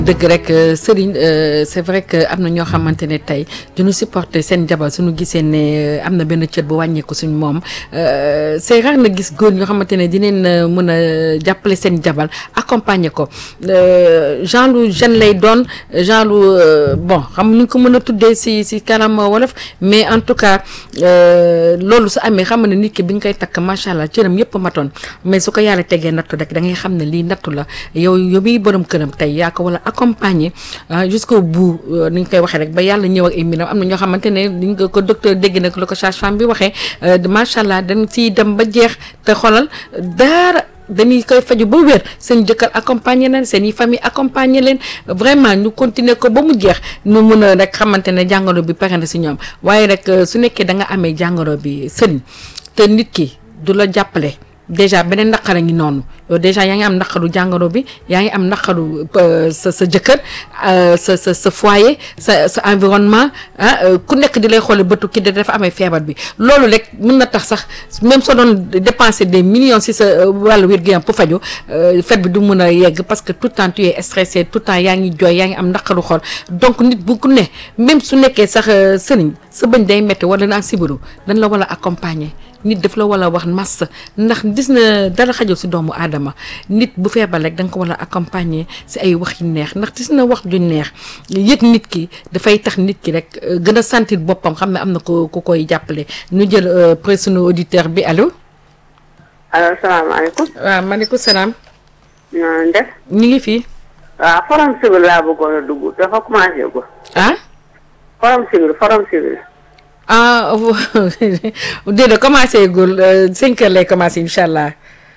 dëgg rek Serigne c'est vrai que am na ñoo xamante ne tey duñu supporter seen jabar suñu gisee ne am na benn cër bu wàññeeku suñ moom c'est rare na gis góor ñoo xamante ne dinañ mën a jàppale seen jabar accompagner ko genre lu jeune lay doon genre lu bon xam ñu ko mën a tuddee si si kanam wolof mais en tout cas loolu su amee xam ne nit ki bi nga koy takk macha allah cëram yëpp matoon mais su ko yàlla tegee nattu rek da ngay xam ne lii nattu la yow yow miy borom këram tey yaa ko wala accompagner jusqu'au bout ni ñu koy waxee rek ba yàlla ñëw ak ay mbiram am na ñoo xamante ne liñ ko ko docteur dégg nag la ko sage-femme bi waxee macha allah dañ ciy dem ba jeex te xolal dara dañuy koy faju ba wér seen jëkkër accompagner leen seen i famille accompagner leen vraiment ñu continuer ko ba mu jeex ñu mun a rek xamante ne jàngoro bi pare na si ñoom waaye rek su nekkee da nga amee jàngoro bi sëriñ te nit ki du la jàppale déjà beneen naqara ngi noonu yow déjà yaa ngi am naqaru jàngoro bi yaa ngi am naqaru sa sa jëkkër sa sa sa foyer sa sa environnement ah ku nekk di lay xoole bëtu kii dafa amee feebar bi loolu rek mën na tax sax même soo doon dépenser des millions si sa wàllu wér-gu-yaram pour faju fet bi du mën a yegg parce que tout le temps tu es stressé tout le temps yaa ngi jooy yaa ngi am naqaru xol donc nit bu ku ne même su nekkee sax sëriñ sa bëñ day metti wala naa sibiru dañ la war a accompagner nit daf la war a wax massa ndax gis na dara xajul si doomu aadama nit bu feebar rek da nga ko war a accompagner si ay wax yu neex ndax gis na wax ju neex yëg nit ki dafay tax nit ki rek gën a sentir boppam xam ne am na ko ku koy jàppale ñu jël près sunu auditeur bi allo. allo salaamaaleykum. waaw maaleykum salaam. na def. ñu ngi fii. waaw forum civil laa bëggoon a dugg dafa commencé ko. ah. forum civil forum civil. ah déedéet commencé gul cinq heures lay commencé incha allah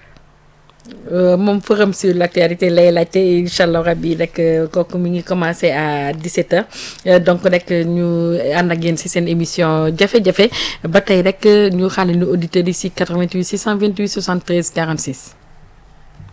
moom forum sur l'actualité lay laajte incha allah rabi rek kooku mi ngi commencé à 17 heures donc rek ñu ànd ak yéen ci seen émission jafe-jafe ba tey rek ñu xaale ñu auditeurs yi ci 88 628 73 46.